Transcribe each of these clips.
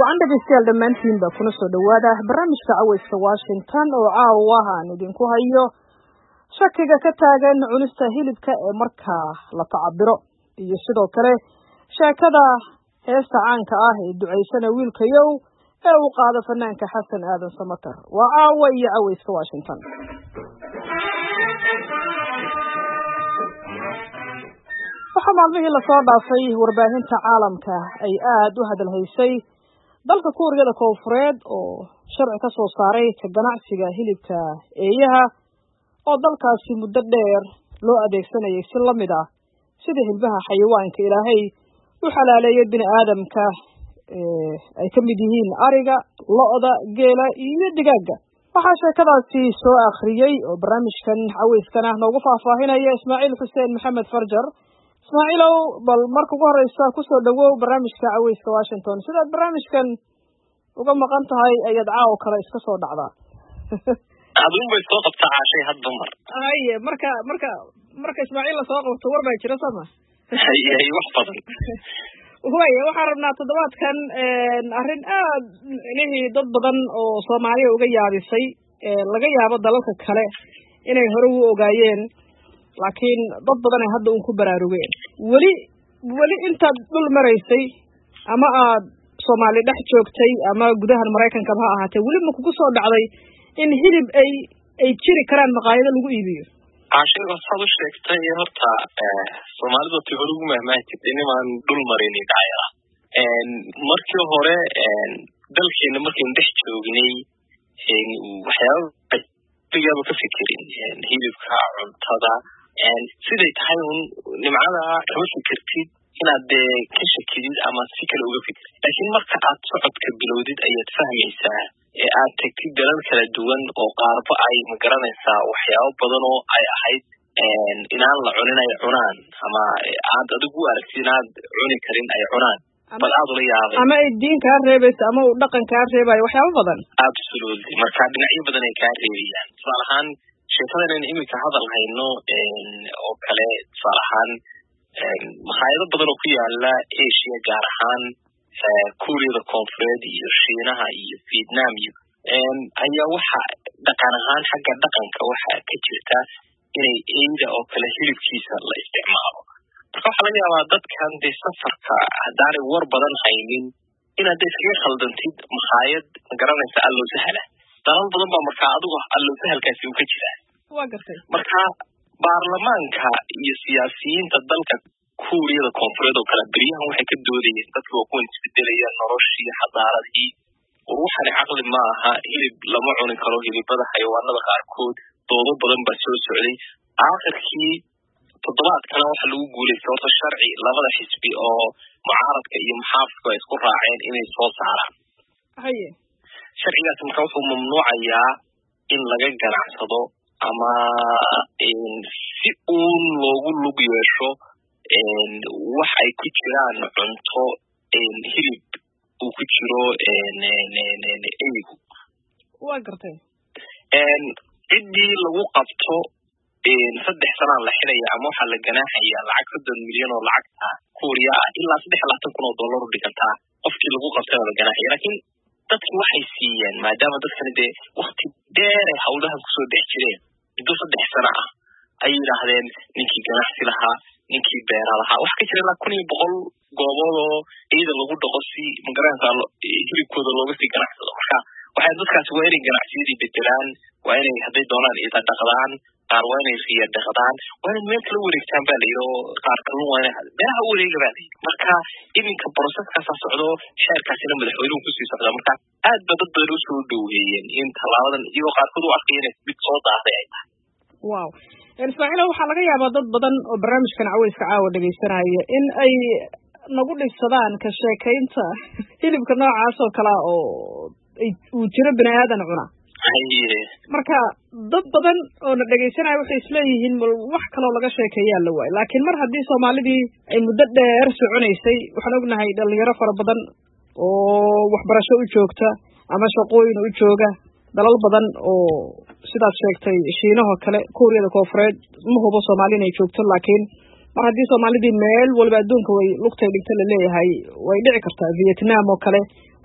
wacan dhegaystayaal dhammaantiinba kuna soo dhowaada barnaamijka caweyska washington oo caawa aan idinku hayo shakiga ka taagan cunista hilibka ee markaa la tacabiro iyo sidoo kale sheekada heesta caanka ah ee ducaysana wiilkayow ee uu qaado fanaanka xasan aadan samater waa caawa iyo caweyska washington waxaa maalmihii lasoo dhaafay warbaahinta caalamka ay aada u hadalhaysay dalka kuuriyada koonfureed oo sharci ka soo saaray ka ganacsiga hilibka eeyaha oo dalkaasi muddo dheer loo adeegsanayay si la mid ah sida hilbaha xayawaanka ilaahay u xalaaleeyay bini aadamka ay ka mid yihiin ariga lo-da geela iyo digaagga waxaa sheekadaasi soo akhriyey oo barnaamijkan caweyskana noogu faahfaahinaya ismaaciil xuseen maxamed farjar ismaaciilow bal marka ugu horeysa kusoo dhawow barnaamijka caweyska washington sidaad barnaamijkan uga maqan tahay ayaad caawo kale iska soo dhacdaa adun bay soo qabtaa caashay had dumar haye marka marka marka ismaaciil lasoo qabto war baa jira sooma haye wax badan waya waxaan rabnaa toddobaadkan arrin aad micnihii dad badan oo soomaaliya uga yaabisay laga yaabo dalalka kale inay hore u ogaayeen laakiin dad badan ay hadda un ku baraarugeen weli weli intaad dhul maraysay ama aad soomaali dhex joogtay ama gudahan maraykankaba ha ahaatee weli ma kugu soo dhacday in hilib ay ay jiri karaan maqaayado lagu iibiyo caashay saad u sheegtay horta soomaalidu ti hore ugu mahmaahi jirtay nimaan dhul marini dhacayara markii hore dalkeena markaynu dhex joognay waxyaaba igaaba ka fikirin hilibka cuntada siday tahay un nimcada kama fikirtid inaad dee ka shakidid ama si kale uga fikirtid laakiin marka aad socodka bilowdid ayaad fahmaysaa ee aad tagtid dalal kala duwan oo qaarba ay magaranaysaa waxyaabo badan oo ay ahayd inaan la cunin ay cunaan ama aad adigu u aragtid inaad cuni karin ay cunaan bal aad ula yaabay ama ay diin kaa reebayso ama uu dhaqan kaa reebayo waxyaabo badan absolutely marka dhinacyo badan ay kaa reebayaan tusaale ahaan sheekadan in iminka hadal hayno oo kale tusaale ahaan makhaayado badan oo ku yaala asia gaar ahaan kuuriyada koonfureed iyo shiinaha iyo vietnam iyo ayaa waxa dhaqan ahaan xagga dhaqanka waxa ka jirta inay eyda oo kale hilibkiisa la isticmaalo marka waxaa laga yaabaa dadkan dee safarka haddaanay war badan haynin inaad de iskaga khaldantid makhaayad magaranaysa allow sahla dalal badan baa markaa adigu allow sahalkaasi uu ka jiraa wa gartay marka baarlamaanka iyo siyaasiyiinta dalka kuuriyada koonfureed oo kale beryahan waxay ka doodayeen dadka waa kuwan isbedelaya noloshii xadaaradii war waxani caqli ma aha hilib lama cuni karo hilibada xayawaanada qaarkood doodo badan baa soo socday aakhirkii toddobaadkana waxa lagu guulaystay horta sharci labada xisbi oo mucaaradka iyo muxaafidku ay isku raaceen inay soo saaraan haye sharcigaasi marka wuxuu mamnuucayaa in laga ganacsado ama si uun loogu lug yeesho wax ay ku jiraan cunto hilib uu ku jiro eygu wa gartay ciddii lagu qabto saddex sanaa la xidaya ama waxaa la ganaaxaya lacag soddon milyan oo lacagta kuuriya ah ilaa saddex iyo labaatan kun oo dollar u dhigantaa qofkii lagu qabtana la ganaaxaya laakiin dadki waxay siiyeen maadaama dadkani dee wakti dheer ay hawlahan kusoo dhex jireen muddo saddex sana ah ay yidhaahdeen ninkii ganacsi lahaa ninkii beera lahaa waxa ka jira ilaa kun iyo boqol goobood oo ciida lagu dhaqo si magaranaysa hilibkooda looga sii ganacsado marka waxay dadkaasi waa inay ganacsiyadii bedelaan waa inay hadday doonaan ida dhaqdaan qaar waa inay riya dhaqdaan waa inay meel kala wareegtaan ba layidhi oo qaar kalun waa inay beeraha u wareega ba layidhi marka iminka broseskaasa socdo xeerkaasina madaxweynuhu kusii socdaa marka aad ba dad badan usoo dhoweeyeen in tallaabadan iyagoo qaarkood u arkaya inay mid soo daahday ay tahay wow ismaaciilo waxaa laga yaabaa dad badan oo barnaamijkan caweyska caawa dhegaysanaya in ay nagu dhibsadaan ka sheekaynta hilibka noocaas oo kalea oo uu jiro bini aadan cuna marka dad badan oo na dhegaysanaya waxay isleeyihiin mal wax kaloo laga sheekeeyaa la waayo laakiin mar haddii soomaalidii ay muddo dheer soconaysay waxaan ognahay dhalinyaro fara badan oo waxbarasho u joogta ama shaqooyin u jooga dalal badan oo sidaad sheegtay shiinahoo kale kuuriyada koonfureed ma hubo soomaali inay joogto laakiin mar haddii soomaalidii meel walba adduunka way lugtay dhigta laleeyahay way dhici kartaa vietnam oo kale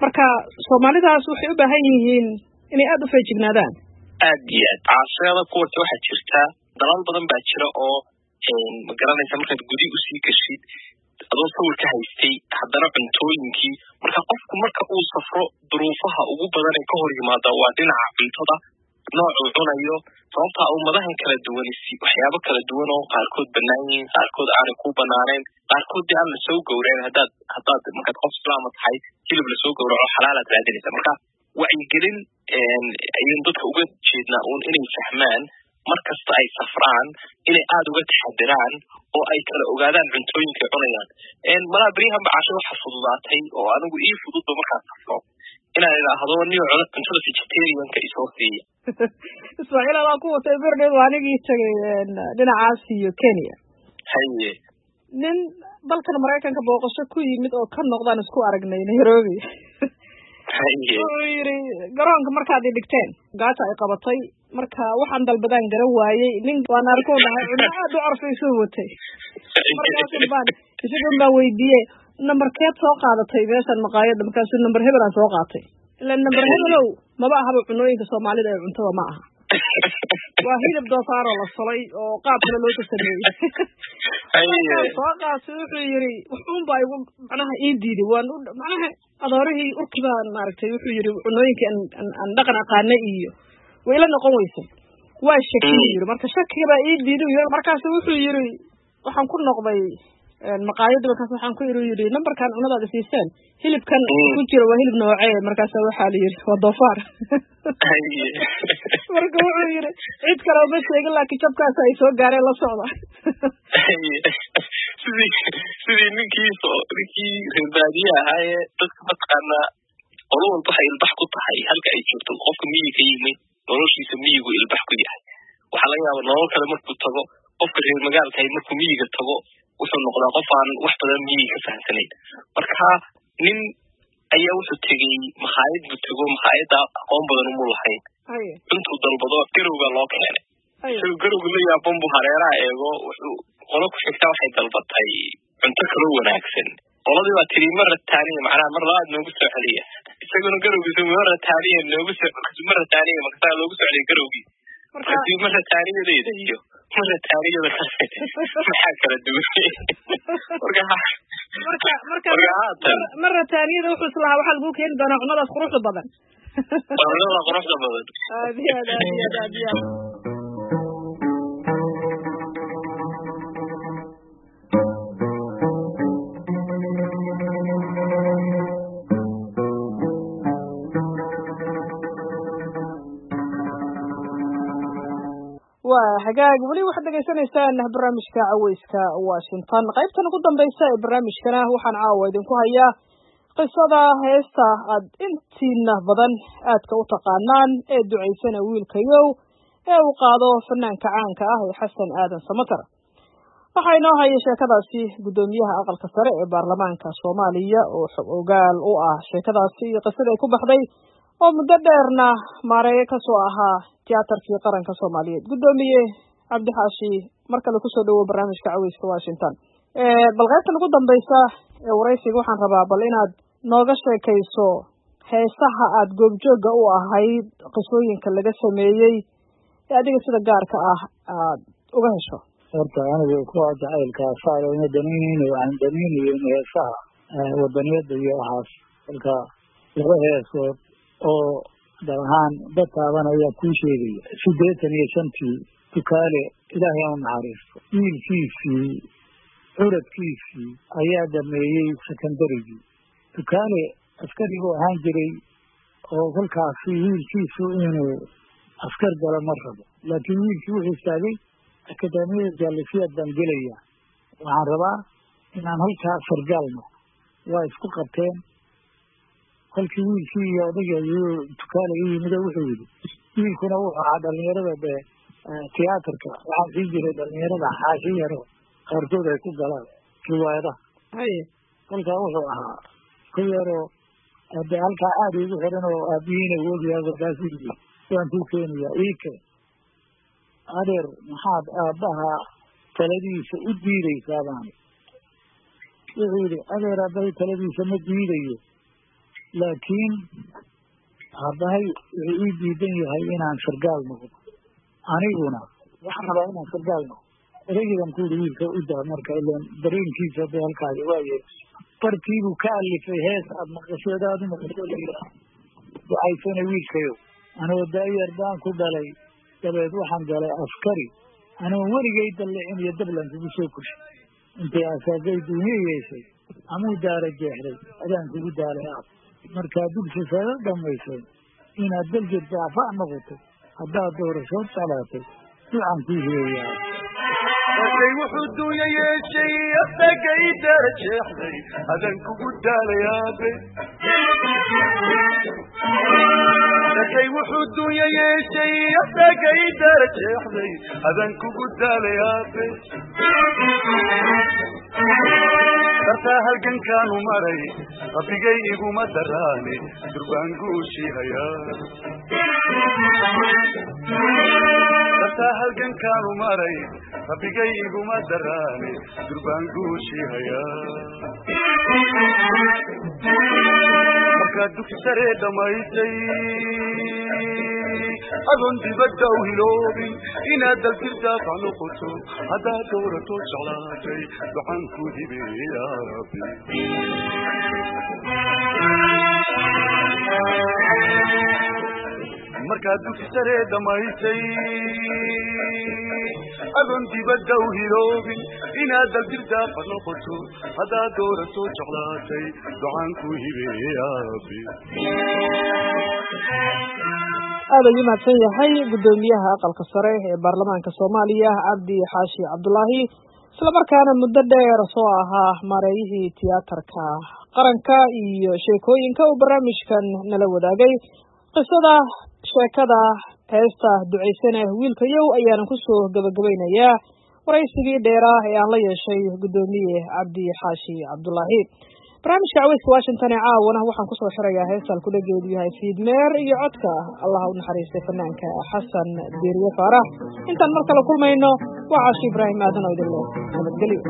marka soomaalidaas waxay u baahan yihiin inay aada u feejignaadaan aad iyo aad caasiada kuwarta waxaa jirta dalal badan baa jira oo ma garanaysa markaad gudi usii gashid adoo sawir ka haystay haddana cuntooyinkii marka qofku marka uu safro duruufaha ugu badan ee ka hor yimaada waa dhinaca cuntada noocuu cunayo sababtaa ummadahan kala duwanisi waxyaabo kala duwan oo qaarkood bannaan yihiin qaarkood aanay ku banaanayn qaarkood dee aan lasoo gowrayn haddaad haddaad markaad qof islaama tahay hilib lasoo gowraco xalaalaad raadinaysa marka wacyigelin ayaynu dadka uga jeednaa uun inay fahmaan mar kasta ay safraan inay aada uga taxadiraan oo ay kala ogaadaan cuntooyinkay cunayaan malaa beryahan bacasho waxa fududaatay oo anigu ii fududba markaan safro inaan idhaahdo niyo cuntada vegetarianka isoo siiya ismaaciil adaa ku watay berdheed waa anigii tegay dhinacaas iyo kenya haye nin dalkan maraykanka booqasho ku yimid oo ka noqdaan isku aragnay nairobi wuxuu yidhi garoonka markaad i dhigteen gaata ay qabatay marka waxaan dalbadaan garan waayey nin waan arkuu dhahay cunno aada u carfaysuu watay markaasun baan isagan baan weydiiyey nambarkeed soo qaadatay meeshan maqaayadda markaasuu namber hebel aan soo qaatay ila namber hebelow maba ahaba cunooyinka soomaalida ee cuntada ma aha waa hilib doofaaroo la solay oo qaab kale loo sameeyey soo qaatay wuxuu yidhi wuxuunbaa igu macnaha ii diiday waan macnaha adoorihii urki baan maaragtay wuxuu yidhi cunooyinkii aan dhaqan aqaana iyo way ila noqon weysay waa shaki buu yidhi marka shakiga baa ii diiday markaasu wuxuu yidhi waxaan ku noqday maqaayadda markaas waxaan ku iri yidhi nambarkan cunadaada siiseen hilibkan ku jira waa hilib noocee markaasa waxaa la yidhi waa doofaar marka wuxuu yidhi cid kale uma sheegin laakiin jabkaas ay soo gaareen la socda sidii sidii ninkii ninkii reerbaadiye ahaaye dadka mataqaanaa qolo walba waxay ilbax ku tahay halka ay joogto qofka miyi ka yimid noloshiisa miyigu ilbax ku yahay waxaa laga yaaba nolol kale markuu tago qofka reer magaalkahay markuu miyiga tago wuxuu noqdaa qof aan wax badan miyiga ka fahamsanayn marka nin ayaa wuxuu tegey makhaayad buu tego makhaayadda aqoon badan umu lahayn intuu dalbado garowga loo keenay isagoo garowga la yaaban buu hareeraha eego wuxuu qolo ku xigta waxay dalbatay cunto kaloo wanaagsan qoladii baa tiri mara taaniya macnaha mar labaad noogu soo celiya isaguna garowgiisa mara taaniya noogu soo mara taaniya markasaa loogu soo celiya garowgii markaasi mara taaniyadeeda iyo mara taaniyada kale maxaa kala duwan marka marka marka haatan mara taaniyada wuxuu islahaa waxaa lagu keeni doonaa cunadaas quruxda badan cunada quruxda badan aad iyo aad aad iyo aad aad iyo aad waa hagaag weli waxaad dhegaysanaysaan barnaamijka caweyska washington qaybtan ugu dambaysa ee barnaamijkana waxaan caawa idinku hayaa qisada heesta aad intiina badan aadka u taqaanaan ee ducaysana wiilkayow ee uu qaado fanaanka caanka ah ee xasan aadan samatar waxaa inoo haya sheekadaasi guddoomiyaha aqalka sare ee baarlamaanka soomaaliya oo xog ogaal u ah sheekadaasi iyo qisada ay ku baxday oo muddo dheerna maareeyo kasoo ahaa tiyaatarkii qaranka soomaaliyeed guddoomiye cabdixaashi mar kale kusoo dhawow barnaamijka caweyska washington bal qaybtan ugu dambaysa ee waraysiga waxaan rabaa bal inaad nooga sheekayso heesaha aad goobjooga u ahayd qisooyinka laga sameeyey ee adiga sida gaarka ah aad uga hesho horta anigu kuwa jacaylka saarma danaynayno aan danaynayo in heesaha wadaniyada iyo waxaas marka laba heesood oo dal ahaan dad taaban ayaa kuu sheegaya siddeetan iyo shantii dukaale ilaahay u naxariisto wiilkiisii curadkiisii ayaa dhameeyey secondarygii dukaale askariguu ahaan jiray oo kolkaasi wiilkiisu inuu askar galo ma rabo laakiin wiilkii wuxuu istaagay akademiyada jaalisiyaad baan gelaya waxaan rabaa inaan halkaa sargaalno waa isku qabteen kolkii wiilkii iyo odayga ayuu dukaale u yimid oo wuxuu yidhi wiilkuna wuxuu ahaa dhalinyarada de tiyaatarka waxaa sii jiray dhalinyarada xaashi yaro qaarkood ay ku galaan riwaayadaha kolkaa wuxuu ahaa ku yaroo de halkaa aada igu xiran oo aabihiina wogyaha kolkaasu yidhi waan kuu keenayaa iike adeer maxaad aabbaha taladiisa u diidaysaa baani wuxuu yidhi adeer aabbahay taladiisa ma diidayo laakiin haddahay wuxuu ii diidan yahay inaan sargaal noqdo aniguna waxaan rabaa inaan sargaal noqdo ereygiiban ku yidhi wiilka u daa marka ilan dareenkiisa hadday halkaadi waaye barkiibuu ka alifay hees aad maqasheed aad u maqasho layidhaah ducaysana wiilkayow anoo daayar baan ku dhalay dabeed waxaan galay askari anoo weligay dallicin iyo dablan kugu soo koshay intay asaagay duuniye yeeshay amuu daara jeexday adaan kugu daalay aab markaa dugsi sare dhamaysay inaad dal jirta afac noqotay haddaad doorashood salaatay ducaan kuu hireeyaa markay wuxuu duunya yeeshay asagay daara jeexday adaan kugu daalay aabe markay wuxuu duunya yeeshay asagay daara jeexday adaan kugu daalay aabe dartaa halgankaanu maray rabbigay iguma daraane durbaan guushii hayaa dartaa halgankaanu maray rabbigay iguma daraane durbaan guushii hayaa markaad dugsi saree dhammaysay adoon dibadda u hiloobin inaad dalfirdaafع noqoto haddaad dowrato jeclaatay duxaan ku hibeeye yaa rabbi markaad dugsi saree dhammaysay adoon dibadda u hiloobin inaad dalfirdaafع noqoto haddaad dowrato jeclaatay duxaan ku hibeeye yaa rabbi aad ayuu mahadsan yahay guddoomiyaha aqalka sare ee baarlamaanka soomaaliya cabdi xaashi cabdulaahi islamarkaana muddo dheer soo ahaa maareeyihii tiyaatarka qaranka iyo sheekooyinka uu barnaamijkan nala wadaagay qisada sheekada heesta ducaysane wiilkayow ayaanan kusoo gabagabaynayaa waraysigii dheeraa ee aan la yeeshay guddoomiye cabdi xaashi cabdulaahi barnaamijka caweyska washington ee caawana waxaan kusoo xirayaa heestaan kudhageedu yahay fiidmeer iyo codka allah u naxariistay fanaanka xasan diiriye faarax intaan mar kale kulmayno waa caashi ibraahim aadan oo idin leh nabadgelyo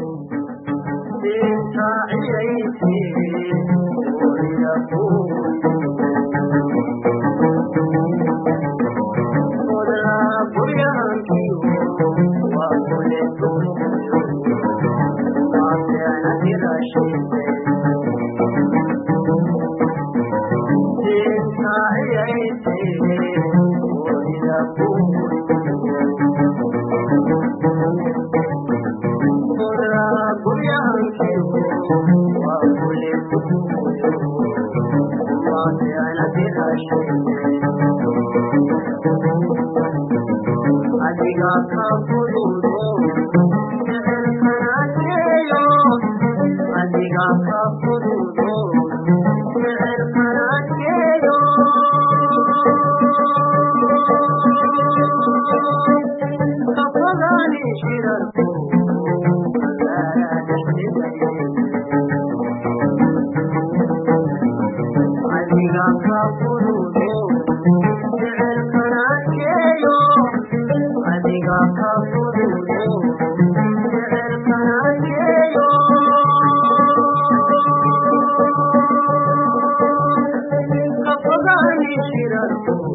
Thank you.